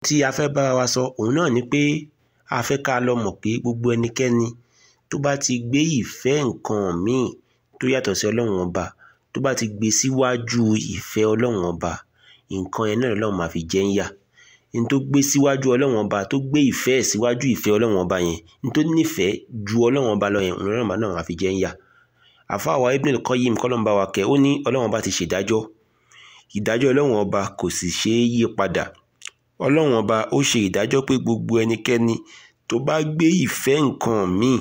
tí a fẹ́ bára wa sọ òun náà ni pé a fẹ́ ká lọ mọ̀ pé gbogbo ẹnikẹ́ni tó bá ti gbé ìfẹ́ nǹkan míì tó yàtọ̀ sí ọlọ́run ọba tó bá ti gbé síwájú ìfẹ́ ọlọ́run ọba nǹkan yẹn náà lọ́lọ́run máa fi jẹ́ ń yà ní tó gbé síwájú ọlọ́run ọba tó gbé ìfẹ́ ẹ̀ síwájú ìfẹ́ ọlọ́run ọba yẹn ní tó nífẹ̀ẹ́ ju ọlọ́run ọba lọ yẹn ọlọ́run ọba náà máa fi jẹ́ ń yà àfa àwa Ibn al-Qayyim kọ́lọ́n bá wa kẹ́ ó ní ọlọ́run ọba ti ṣèdájọ́ ìdájọ́ ọlọ́run ọba kò sì ṣeé yí padà ọlọ́run ọba ó ṣe ìdájọ́ pé gbogbo ẹnikẹ́ni tó bá gbé ìfẹ́ nǹkan míì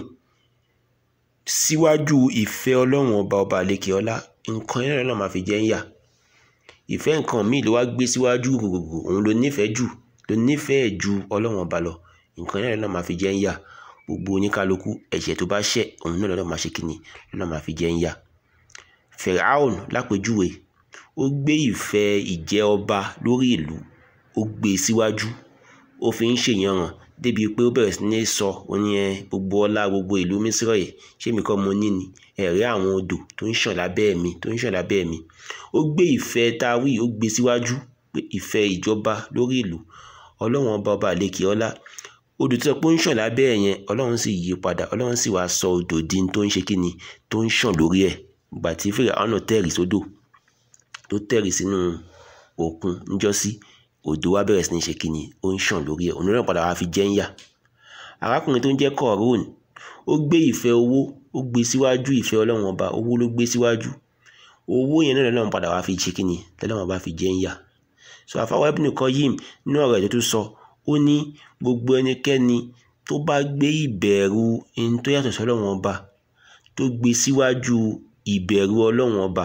síwájú ìfẹ́ ọlọ́run ọba ọba àlekè ọlá nǹkan yẹn náà máa fi jẹ́ ń yà ìfẹ́ nǹkan míì ló wá gbé síwájú gbogbogbò òun ló nífẹ̀ẹ́ jù ló nífẹ̀ẹ́ ju ọlọ́run ọba lọ nǹkan yẹn náà máa fi jẹ́ ń yà gbogbo oníkálukú ẹ̀ṣẹ̀ tó bá ṣẹ̀ òun náà lọ́nà máa ṣe kíni lọ́nà máa fi jẹ́ ń yà Firaun lápèjúwe ó gbé ìfẹ́ ìjẹ ọba lórí ìlú ó gbé e síwájú ó fi ń ṣèyànràn débi pé ó bẹ̀rẹ̀ sí ní sọ ó ní ẹ gbogbo ọlá gbogbo ìlú mísírọ̀ yìí ṣé mi kọ́ mo ní ni ẹ̀rí àwọn odò tó ń ṣàn lábẹ́ mi tó ń ṣàn lábẹ́ mi ó gbé ìfẹ́ táwí ó gbé síwájú pé ìfẹ́ ìjọba lórí ìlú ọlọ́run ọba ọba àlekè ọlá odò tó sọ pé ó ń ṣàn lábẹ́ ẹ̀ yẹn ọlọ́run sì yí padà ọlọ́run sì wá sọ odò di tó ń ṣe kíni tó ń ṣàn lórí ẹ̀ ìgbà tí fèrè àwọn náà tẹ̀rì sódò tó tẹ̀rì sínú òkun níjọ́sí odò wa bẹ̀rẹ̀ sí ní ṣe kíni ó ń ṣàn lórí ẹ̀ òun náà padà wá fi jẹ́ ń yà arákùnrin tó ń jẹ́ kọ̀ọ̀rún ó gbé ìfẹ́ owó ó gbé síwájú ìfẹ́ ọlọ́run ọba owó ló gbé síwájú owó yẹn náà lọ́nà padà wá fi ṣe kíni lọ́nà ọba fi jẹ́ ń yà so àfáwọ́ Ibn Qayyim nínú ọ̀rọ̀ ẹ̀ tó tún sọ ó ní gbogbo ẹnikẹ́ni tó bá gbé ìbẹ̀rù ẹni tó yàtọ̀ sí ọlọ́run ọba tó gbé síwájú ìbẹ̀rù ọlọ́run ọba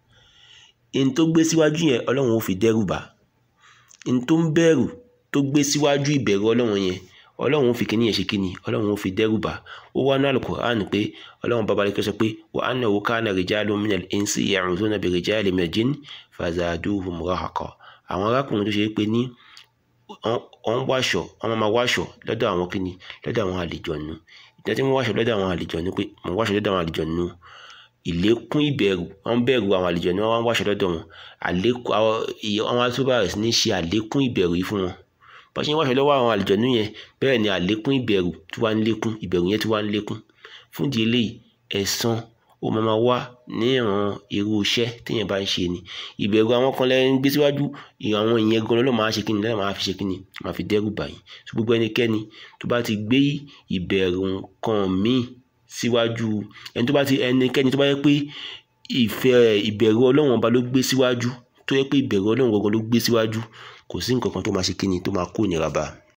ẹni tó gbé síwájú yẹn ọlọ́run ó fi dẹ́rù bà ẹni tó ń bẹ̀rù tó gbé síwájú ìbẹ̀rù ọlọ́run yẹn ọlọ́run ó fi kíní yẹn ṣe kíní ọlọ́run ó fi dẹ́rù bà ó wá ní Al-Qur'an pé ọlọ́run bàbá rẹ̀ sọ pé wa annahu kana rijalun minal insi ya'udhuna bi rijalin minal jinni fazaduhum rahaqa àwọn arákùnrin tó ṣe pé ní wọ́n ń wáṣọ wọ́n máa wáṣọ lọ́dọ̀ àwọn kíni lọ́dọ̀ àwọn àlejòónú ìjọ tí wọ́n wáṣọ lọ́dọ̀ àwọn àlejòónú pé wọ́n wáṣọ lọ́dọ̀ àwọn àlejòónú ìlékún ìbẹ̀rù wọ́n bẹ̀rù àwọn àlejòónú wọ́n wáṣọ lọ́dọ̀ wọn àlékún àwọn àtúbà rẹ̀ ní ṣe àlékún ìbẹ̀rù yìí fún wọn bá ṣe ń wáṣọ lọ́wọ́ àwọn àlejòónú yẹn bẹ́ẹ̀ ni àlékún ìbẹ̀rù tí wàá ń lékún ìbẹ̀rù yẹn tí wàá ń lékún fún ìdí eléyìí ẹ̀san ó máa ma wá ní ìran irú iṣẹ́ téèyàn bá ń ṣe ni ìbẹ̀rù àwọn kan lẹ́yìn gbé síwájú àwọn ìyẹn gan ló máa ṣe kíni lẹ́yìn máa fi ṣe kíni máa fi dẹ́rù bàyìn tó gbogbo ẹnikẹ́ni tó bá ti gbé ìbẹ̀rù nǹkan míì síwájú ẹni tó bá ti ẹnikẹ́ni tó bá yẹ pé ìfẹ́ ìbẹ̀rù ọlọ́run ọba ló gbé síwájú tó yẹ pé ìbẹ̀rù ọlọ́run gangan ló gbé síwájú kò sí nǹkan kan tó máa ṣe kíni tó máa kó ìnira bá a.